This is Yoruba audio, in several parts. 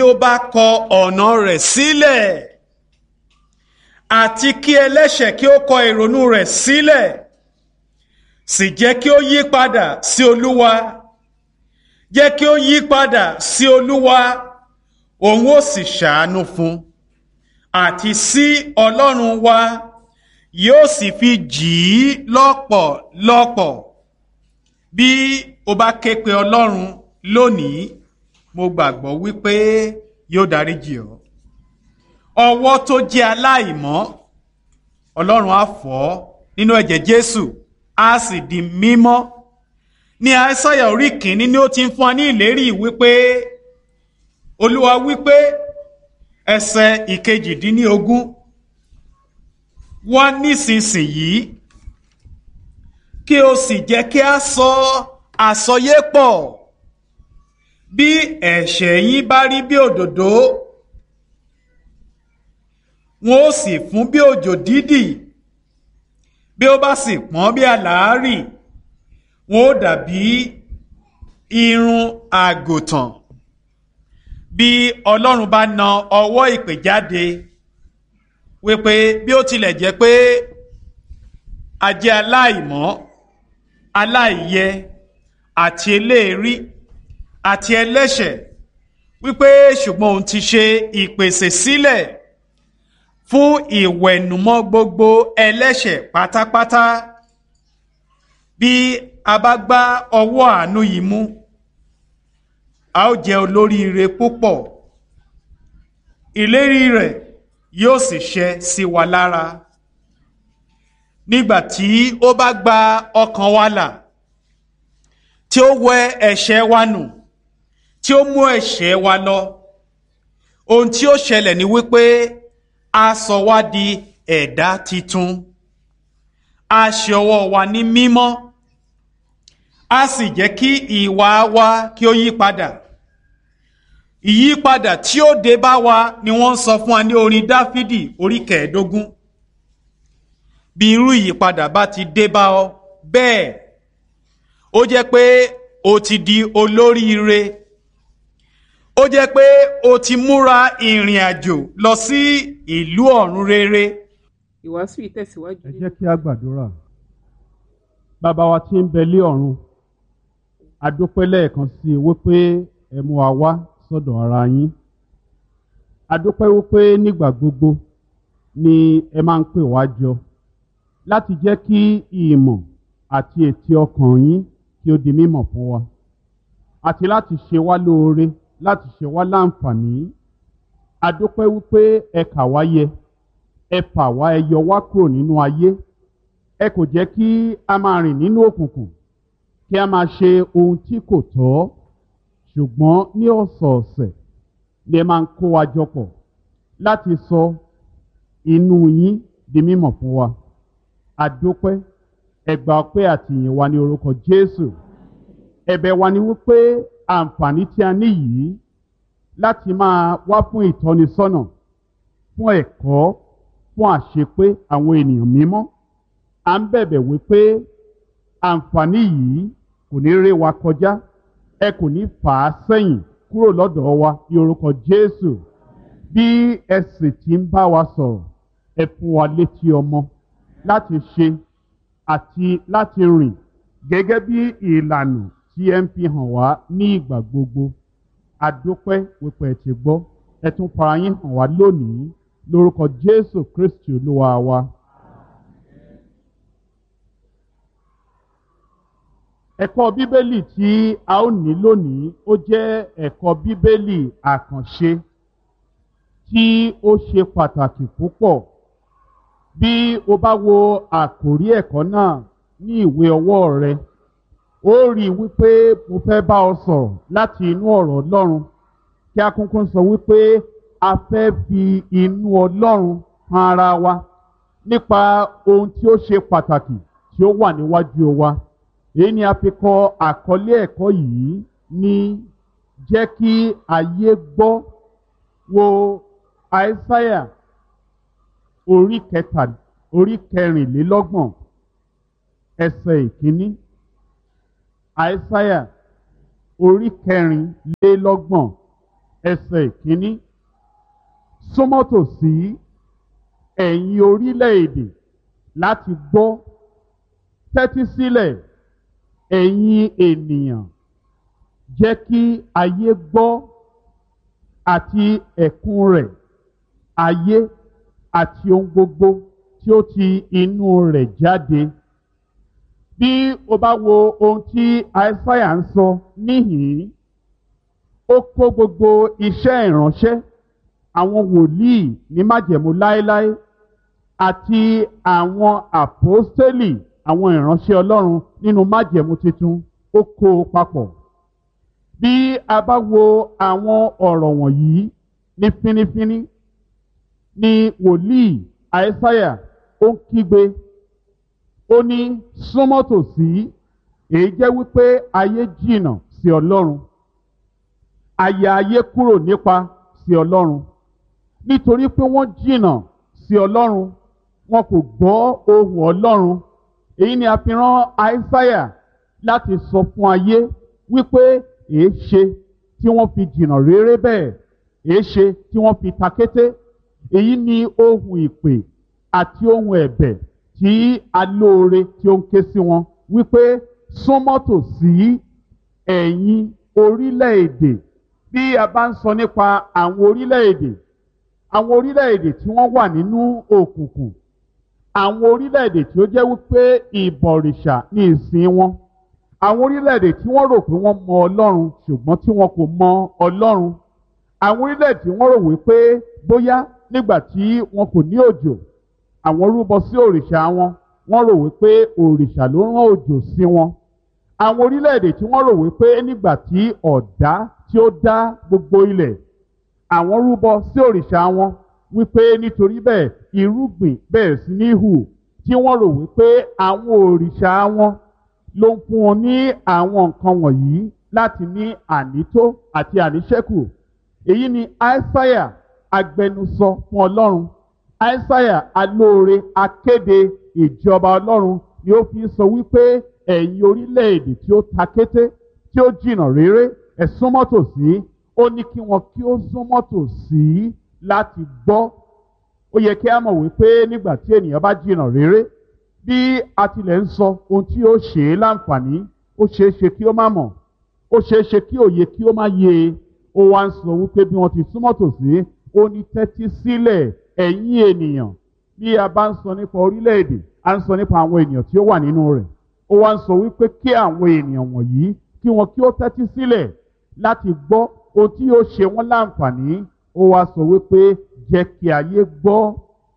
ó bá kọ ọ̀nà rẹ̀ sílẹ̀ àti kí ẹlẹ́ṣẹ̀ kí ó kọ ìrònú rẹ̀ sílẹ̀ sì jẹ́ kí ó yí padà sí olúwa jẹ́ kí ó yí padà sí olúwa òun ó sì ṣàánú fún àti sí ọlọ́run wa yóò sì fi jì í lọ́pọ̀lọpọ̀ bí o bá ké pe ọlọ́run lónìí mo gbàgbọ́ wípé yóò dáríjì ọ́ ọwọ́ tó jẹ́ aláìmọ́ ọlọ́run á fọ̀ ọ́ nínú ẹ̀jẹ̀ jésù á sì di mímọ́ ní àìsàyà orí kìíní ni ó ti ń fún wa ní ìlérí wípé olúwa wípé ẹsẹ̀ ìkejìdínlógún wá nísinsìnyí kí o sì jẹ́ kí a sọ àsọyé pọ̀ bí ẹ̀ṣẹ̀ yín bá rí bí òdòdó wọn ó sì fún bí òjò dídì bí ó bá sì pọ́n bí àlàárì wọn ó dàbí irun àgùntàn bí ọlọ́run bá na ọwọ́ ìpè jáde wípé bí ó tilẹ̀ jẹ́ pé a jẹ́ aláìmọ́ aláìyẹ àti eléèrí àti ẹlẹ́ṣẹ̀ wípé ṣùgbọ́n òun ti ṣe ìpèsè sílẹ̀ fún ìwẹ̀nùmọ́ gbogbo ẹlẹ́ṣẹ̀ pátápátá bí a bá gbá ọwọ́ àánú yìí mú a ó jẹ́ olóríire púpọ̀ ìlérí rẹ̀ yóò sì ṣẹ sí wa lára nígbà tí ó bá gba ọkàn wa là tí ó wẹ ẹ̀ṣẹ̀ wa nù tí ó mú ẹ̀ṣẹ̀ wa lọ ohun tí ó ṣẹlẹ̀ ni wípé a sọ wá di ẹ̀dá titun a ṣe ọwọ́ wa ní mímọ́ a sì jẹ́ kí ìwà wa kí ó yí padà ìyípadà tí ó dé bá wa ni wọ́n ń sọ fún wa ní orin dáfídì orí kẹẹ̀ẹ́dógún bí irú ìyípadà bá ti dé bá ọ bẹ́ẹ̀ ó jẹ́ pé o ti di olóríire ó jẹ́ pé o ti múra ìrìn àjò lọ sí ìlú ọ̀run rere. ìwàásù yìí tẹ̀síwájú. ẹ jẹ́ kí a gbàdúrà bàbá wa tí ń bẹ lé ọ̀run a dúpẹ́ lẹ́ẹ̀kan sí i wípé ẹ mú wa wá sọ́dọ̀ ara yín a dúpẹ́ wípé nígbà gbogbo ni ẹ máa ń pè wá jọ láti jẹ́ kí ìmọ̀ àti ètí ọkàn yín kí ó di mímọ̀ fún wa àti láti ṣe wá lóore láti ṣe wá láǹfààní a dúpẹ́ wípé ẹ kà wá yẹ ẹ fà wá ẹ yọ wá kúrò nínú ayé ẹ kò jẹ́ kí a máa rìn nínú òkùnkùn kí a máa ṣe ohun tí kò tọ́ ṣùgbọ́n ní ọ̀sọ̀ọ̀sẹ̀ ni ẹ máa ń kó wa jọ pọ̀ láti sọ inú yín di mímọ̀ fún wa àdópẹ́ ẹgbà ọpẹ́ àti ìyìn wa ní orúkọ Jésù ẹ̀bẹ̀ wa ni wípé àǹfààní tí a ní yìí láti máa wá fún ìtọ́nisọ́nà fún ẹ̀kọ́ fún àṣepé àwọn ènìyàn mímọ́ à ń bẹ̀bẹ̀ wípé àǹfààní yìí kò ní ré wa kọjá ẹ kò ní fà á sẹ́yìn kúrò lọ́dọ̀ wa ní orúkọ Jésù bí ẹ sì ti ń bá wa sọ̀rọ̀ ẹ fún wa létí ọmọ láti ṣe àti láti rìn gẹ́gẹ́ bí ìlànà tí ẹ ń fi hàn wá ní ìgbà gbogbo adúpẹ́ wípé ẹ ti gbọ́ ẹ tún fara yín hàn wá lónìí lórúkọ Jésù Kristi Olúwa wa. ẹ̀kọ́ bíbélì tí a ó ní lónìí ó jẹ́ ẹ̀kọ́ bíbélì àkànṣe tí ó ṣe pàtàkì púpọ̀ bí o bá wo àkòrí ẹ̀kọ́ náà ní ìwé ọwọ́ rẹ ó rí i wípé mo fẹ́ bá ọ sọ̀rọ̀ láti inú ọ̀rọ̀ Ọlọ́run kí a kúnkún sọ wípé a fẹ́ fi inú Ọlọ́run han ara wa nípa ohun tí ó ṣe pàtàkì tí ó wà níwájú wa èyí ni a fi kọ àkọlé ẹ̀kọ́ yìí ní jẹ́ kí ayé gbọ́ wo àìsáyà orí kẹta orí kẹrìnlélọ́gbọ̀n ẹsẹ̀ ìkíní àìsáyà orí kẹrìnlélọ́gbọ̀n ẹsẹ̀ ìkíní súnmọ́ tòsí ẹ̀yin orílẹ̀-èdè láti gbọ́ tẹ́tí sílẹ̀ ẹ̀yin ènìyàn jẹ́ kí ayé gbọ́ àti ẹ̀kún rẹ̀ ayé àti ohun gbogbo tí ó ti inú rẹ̀ jáde. Bí o bá wo ohun tí Aísáyà ń sọ níhìn-ín, ó kó gbogbo iṣẹ́ ìránṣẹ́ àwọn wòlíì ní májẹ̀mú láéláé àti àwọn àpọ́stélì àwọn ìránṣẹ́ Ọlọ́run nínú májẹ̀mú tuntun ó kó o papọ̀. Bí a bá wo àwọn ọ̀rọ̀ wọ̀nyí ní fínífíní ni wòlíì Aísáyà ó ń kígbe ó ní súnmọ́ tòsí èyí jẹ́ wípé ayé jìnnà sí Ọlọ́run àyà ayé kúrò nípa sí Ọlọ́run nítorí pé wọ́n jìnnà sí Ọlọ́run wọn kò gbọ́ ohùn Ọlọ́run èyí ni a fi rán Aísáyà láti sọ fún ayé wípé èé ṣe tí wọ́n fi jìnnà réré bẹ́ẹ̀ èé ṣe tí wọ́n fi takété èyí ni ohùn ìpè àti ohùn ẹ̀bẹ̀ tí alóore tí ó ń ké sí wọn wípé súnmọ́ tòsí ẹ̀yin orílẹ̀-èdè bí a bá ń sọ nípa àwọn orílẹ̀-èdè àwọn orílẹ̀-èdè tí wọ́n wà nínú òkùnkùn àwọn orílẹ̀-èdè tí ó jẹ́ wípé ìbọ̀rìṣà ní ìsìn wọn àwọn orílẹ̀-èdè tí wọ́n rò pé wọ́n mọ Ọlọ́run ṣùgbọ́n tí wọn kò mọ Ọlọ́run àwọn orílẹ̀-èdè tí wọ́n rò wípé bóyá nígbà tí wọn kò ní òjò àwọn rúbọ sí òrìṣà wọn wọ́n rò wípé òrìṣà ló rán òjò sí wọn àwọn orílẹ̀-èdè tí wọ́n rò wípé nígbà tí ọ̀dá tí ó dá gbogbo ilẹ̀ àwọn rúbọ sí òrìṣà wọn wípé nítorí bẹ́ẹ̀ irúgbìn bẹ̀rẹ̀ sí ní hù tí wọ́n rò wípé àwọn òrìṣà wọn ló ń fún wọn ní àwọn nǹkan wọ̀nyí láti ní ànító àti àníṣẹ́kù èyí ni aísáyà agbẹnusọ fún ọlọ́run aísáyà alóore akéde ìjọba ọlọ́run ni ó fi sọ wípé ẹ̀yin orílẹ̀-èdè tí ó ta kété tí ó jìnnà réré ẹ súnmọ́ tòsí ó ní kí wọn kí ó súnmọ́ tòsí láti gbọ́ ó yẹ kí a mọ̀ wípé nígbà tí ènìyàn bá jìnnà réré bí a tilẹ̀ ń sọ ohun tí ó ṣe é láǹfààní ó ṣeé ṣe kí ó má mọ̀ ó ṣeé ṣe kí òye kí ó má yé e ó wá ń sọ wípé bí wọ́n ti súnmọ́ tòsí ó ní tẹ́tí sílẹ̀ ẹ̀yin ènìyàn bí a bá ń sọ nípa orílẹ̀-èdè a ń sọ nípa àwọn ènìyàn tí ó wà nínú rẹ̀ ó wá ń sọ wípé kí àwọn ènìyàn wọ̀nyí kí wọn kí ó tẹ́tí sílẹ̀ láti gbọ́ ohun tí yóò ṣe wọ́n láǹfààní ó wá sọ wípé jẹ́ kí ayé gbọ́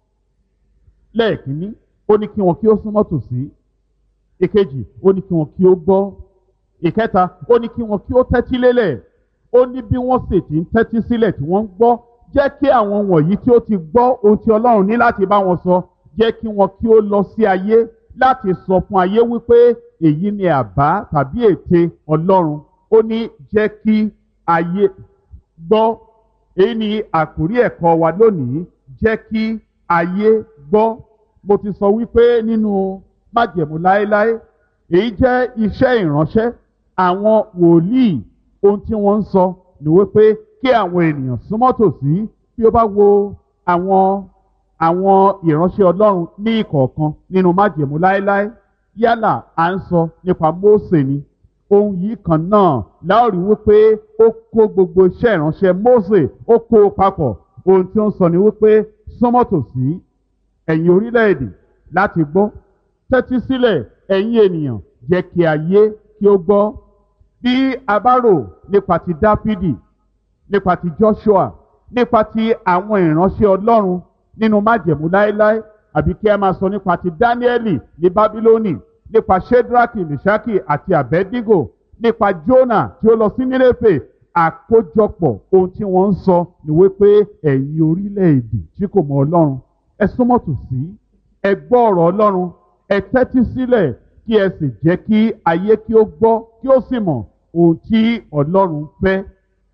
lẹ́ẹ̀kínní ó ní kí wọn kí ó súnmọ́ tòsí ìkejì ó ní kí wọn kí ó gbọ́ ìkẹta ó ní kí wọn kí ó tẹ́tí lélẹ̀ ó ní bí wọ́n sì ti ń tẹ́tí sílẹ̀ tí wọ́n ń gbọ́ jẹ́ kí àwọn wọ̀nyí tí ó ti gbọ́ ohun tí Ọlọ́run ní láti bá wọn sọ jẹ́ kí wọn kí ó lọ sí ayé láti sọ fún ayé wípé èyí ni àbá tàbí ète Ọlọ́run ó ní jẹ́ kí ayé gbọ́ èyí ni àkórí ẹ̀kọ́ wa lónìí jẹ́ kí ayé gbọ́ mo ti sọ wípé nínú májẹ̀mú láéláé èyí jẹ́ iṣẹ́ ìránṣẹ́ àwọn wòlíì ohun tí wọ́n ń sọ ni wípé kí àwọn ènìyàn súnmọ́ tòsí bí ó bá wo àwọn àwọn ìránṣẹ́ Ọlọ́run ní ìkọ̀ọ̀kan nínú májẹ̀mú láéláé yálà à ń sọ nípa Mósè ni ohun yìí kan náà láòrí wípé ó kó gbogbo iṣẹ́ ìránṣẹ́ Mósè ó kó o papọ̀ ohun tí ó ń sọ ni wípé súnmọ́ tòsí ẹ̀yin orílẹ̀-èdè láti gbọ́ tẹ́tí sílẹ̀ ẹ̀yin ènìyàn jẹ́ kí ayé kí ó gbọ́ bí a bá rò nípa ti Dáfídì nípa ti Joshua nípa ti àwọn ìránṣẹ́ Ọlọ́run nínú májẹ̀mú láéláé àbí kí a máa sọ nípa ti Dáníẹ́lì ní Bábílónì nípa Shedraki Meshaki àti Abednego nípa Jona tí ó lọ sí Nínéfè àkójọpọ̀ ohun tí wọ́n ń sọ ni wípé ẹ̀yin orílẹ̀-èdè tí kò mọ Ọlọ́run ẹ súnmọ́ tòsí ẹ gbọ́ ọ̀rọ̀ Ọlọ́run ẹ tẹ́tí sílẹ̀ kí ẹ sì jẹ́ kí ayé kí ó gbọ́ kí ó sì mọ̀ ohun tí Ọlọ́run fẹ́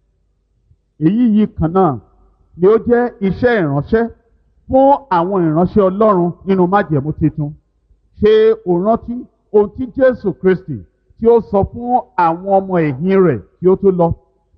èyí yìí kan náà ni ó jẹ́ iṣẹ́ ìránṣẹ́ fún àwọn ìránṣẹ́ Ọlọ́run nínú májẹ̀mú tuntun ṣé o rántí ohun tí Jésù Kristi tí ó sọ fún àwọn ọmọ ẹ̀yìn rẹ̀ kí ó tó lọ nígbà tí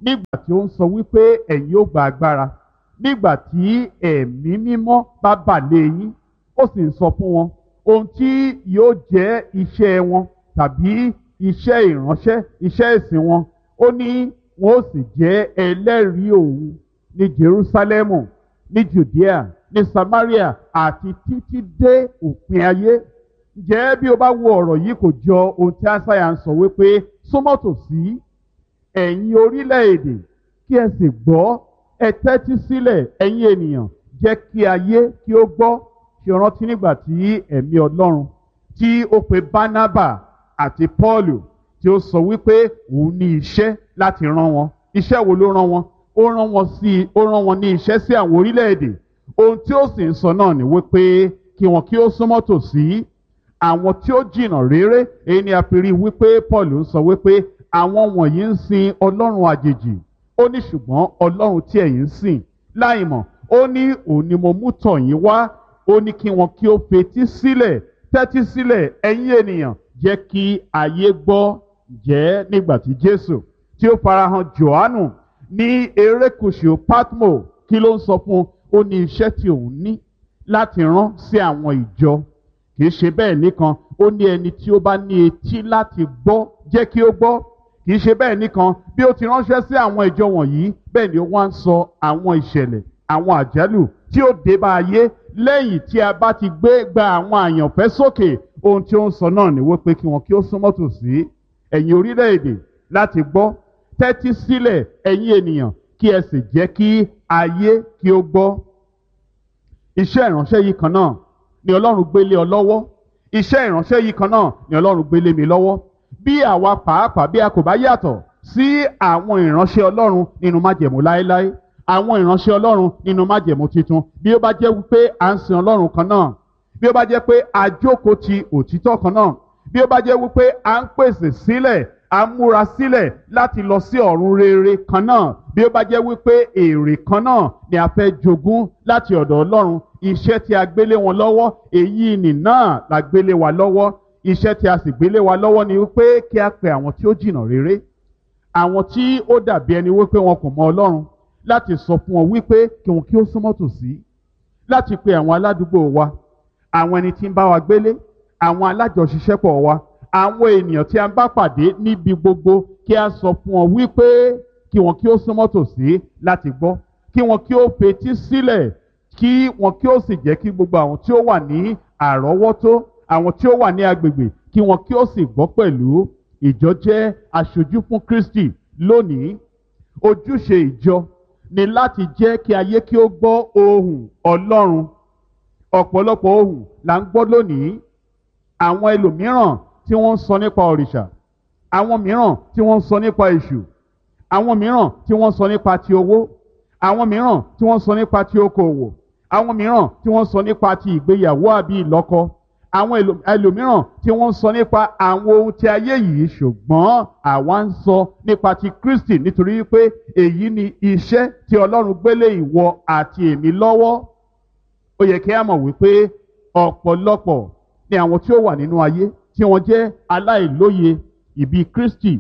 tí ó ń sọ wípé ẹ̀yin ó gba agbára nígbà tí ẹ̀mí mímọ́ bá bà lé yín ó sì ń sọ fún wọn ohun tí yóò jẹ́ iṣẹ́ wọn tàbí iṣẹ́ ìránṣẹ́ iṣẹ́ ìsìn wọn ó ní wọn ó sì jẹ́ ẹlẹ́rìí òun ní Jerúsálẹ́mù ní Judea ní Samaria àti títí dé òpin ayé ǹjẹ́ bí o bá wo ọ̀rọ̀ yìí kò jọ ohun tí Aísáyà ń sọ wípé súnmọ́ tòsí ẹ̀yin orílẹ̀-èdè kí ẹ sì gbọ́ ẹ tẹ́tí sílẹ̀ ẹ̀yin ènìyàn jẹ́ kí ayé kí ó gbọ́ ṣe rántí nígbà tí ẹ̀mí Ọlọ́run tí ó pe Bánábà àti Pọ́ọ̀lù tí ó sọ wípé òun ní iṣẹ́ láti rán wọn iṣẹ́ wo ló rán wọn ó rán wọn sí ó rán wọn ní iṣẹ́ sí àwọn orílẹ̀-èdè ohun tí ó sì ń sọ náà ni wípé kí wọn kí ó súnmọ́ tòsí àwọn tí ó jìnnà réré èyí ni a fi rí wípé Paul ń sọ wípé àwọn wọ̀nyí ń sin ọlọ́run àjèjì ó ní ṣùgbọ́n ọlọ́run tí ẹ̀yin ń sìn láìmọ̀ ó ní òun ni mo mú tọ̀ yín wá ó ní kí wọn kí ó fetí sílẹ̀ tẹ́tí sílẹ̀ ẹ̀yin ènìyàn jẹ́ kí ayé gbọ́ jẹ́ nígbà tí Jésù tí ó farahàn Jòhánù ní erékùṣù Patmo kí ló ń sọ fún un ó ní iṣẹ́ tí òun ní láti rán sí àwọn ìjọ kì í ṣe bẹ́ẹ̀ nìkan ó ní ẹni tí ó bá ní etí láti gbọ́ jẹ́ kí ó gbọ́ kì í ṣe bẹ́ẹ̀ nìkan bí ó ti ránṣẹ́ sí àwọn ìjọ wọ̀nyí bẹ́ẹ̀ ni ó wá ń sọ àwọn ìṣẹ̀lẹ̀ àwọn àjálù tí ó dé bá ayé lẹ́yìn tí a bá ti gbé gba àwọn àyànfẹ́ sókè ohun tí ó ń sọ náà ni wípé kí wọn kí ó súnmọ́ tòsí ẹ̀yin orílẹ̀-èdè láti gbọ́ tẹ́tí sílẹ̀ ẹ̀yin ènìyàn kí ẹ sì jẹ́ kí ayé kí ó gbọ́ iṣẹ́ ìránṣẹ́ yìí kan náà ni Ọlọ́run gbélé ọ lọ́wọ́ iṣẹ́ ìránṣẹ́ yìí kan náà ni Ọlọ́run gbélé mi lọ́wọ́ bí àwa pàápàá bí a kò bá yàtọ̀ sí àwọn ìránṣẹ́ Ọlọ́run nínú májẹ̀mú láéláé àwọn ìránṣẹ́ Ọlọ́run nínú májẹ̀mú titun bí ó bá jẹ́ wípé à ń sin Ọlọ́run kan náà bí ó bá jẹ́ pé a jókòó ti òtítọ́ kan náà bí ó bá jẹ́ wípé à ń pèsè sílẹ̀ à ń múra sílẹ̀ láti lọ sí ọ̀run rere kan náà bí ó bá jẹ́ wípé èrè kan náà ni a fẹ́ jogún láti ọ̀dọ̀ Ọlọ́run iṣẹ́ tí a gbélé wọn lọ́wọ́ èyí nì náà la gbélé wa lọ́wọ́ iṣẹ́ tí a sì gbélé wa lọ́wọ́ ni wípé kí a pe àwọn tí ó jìnnà rere àwọn tí ó dàbí ẹni wípé wọn kò mọ Ọlọ́run láti sọ fún wọn wípé kí wọn kí ó súnmọ́ tòsí láti pe àwọn aládùúgbò wa àwọn ẹni tí ń bá wa gbélé àwọn alájọṣiṣẹ́pọ̀ wa àwọn ènìyàn tí a bá pàdé níbi gbogbo kí a sọ fún wọn wípé kí wọn kí ó súnmọ́ tòsí láti gbọ́ kí wọn kí ó fetí sílẹ̀ kí wọn kí ó sì jẹ́ kí gbogbo àwọn tí ó wà ní àrọ́wọ́tó àwọn tí ó wà ní agbègbè kí wọn kí ó sì gbọ́ pẹ̀lú ìjọ jẹ́ aṣojú fún Kristi lónìí ojúṣe ìjọ ni láti jẹ́ kí ayé kí ó gbọ́ ohùn Ọlọ́run ọ̀pọ̀lọpọ̀ ohùn là ń gbọ́ lónìí àwọn ẹlòmíràn tí wọ́n ń sọ nípa òrìṣà àwọn mìíràn tí wọ́n ń sọ nípa èṣù àwọn mìíràn tí wọ́n ń sọ nípa ti owó àwọn mìíràn tí wọ́n ń sọ nípa ti okòwò àwọn mìíràn tí wọ́n ń sọ nípa ti ìgbéyàwó àbí ìlọ́kọ àwọn ẹlòmíràn tí wọ́n ń sọ nípa àwọn ohun ti ayé yìí ṣùgbọ́n àwa ń sọ nípa ti Kristi nítorí pé èyí ni iṣẹ́ tí Ọlọ́run gbélé ìwọ àti èmi lọ́wọ́ ó yẹ kí a mọ̀ wípé ọ̀pọ̀lọpọ̀ ni àwọn tí ó wà nínú ayé tí wọ́n jẹ́ aláìlóye ìbí Kristi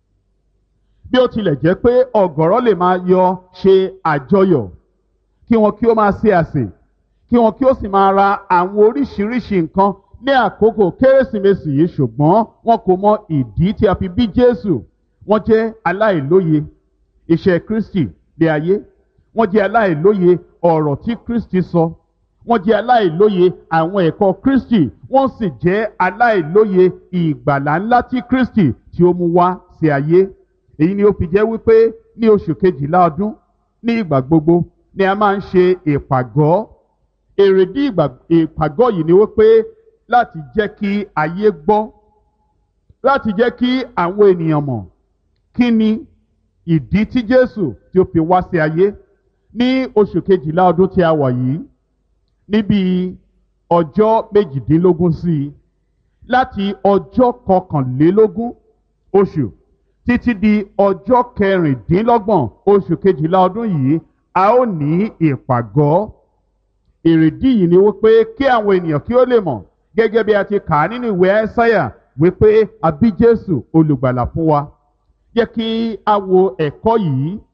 bí ó tilẹ̀ jẹ́ pé ọ̀gọ̀rọ̀ lè máa yọ ṣe àjọyọ̀ kí wọn kí ó máa ṣe àsè kí wọn kí ó sì máa ra àwọn oríṣiríṣi nǹkan ní àkókò kérésìmesì yìí ṣùgbọ́n wọn kò mọ ìdí tí a fi bí Jésù wọ́n jẹ́ aláìlóye iṣẹ́ Kristi lé ayé wọ́n jẹ́ aláìlóye ọ̀rọ̀ tí Kristi sọ wọ́n jẹ́ aláìlóye àwọn ẹ̀kọ́ Kristi wọ́n sì jẹ́ aláìlóye ìgbàlà ńlá tí Kristi tí ó mú wá sí ayé èyí ni ó fi jẹ́ wípé ní oṣù kejìlá ọdún ní ìgbà gbogbo ni a máa ń ṣe ìpàgọ́ èrèdí ìpàgọ́ yìí ni wípé láti jẹ́ kí ayé gbọ́ láti jẹ́ kí àwọn ènìyàn mọ̀ kí ni ìdí tí Jésù tí ó fi wá sí ayé ní oṣù kejìlá ọdún tí a wà yìí níbi ọjọ́ méjìdínlógún sí i láti ọjọ́ kọkànlélógún oṣù títí di ọjọ́ kẹrìndínlọ́gbọ̀n oṣù kejìlá ọdún yìí a ó ní ìpàgọ́ èrèdí yìí ni wípé kí àwọn ènìyàn kí ó lè mọ̀ gẹ́gẹ́ bí a ti kà á nínú ìwé ẹ́sáyà wípé a bí Jésù olùgbàlà fún wa jẹ́ kí a wo ẹ̀kọ́ yìí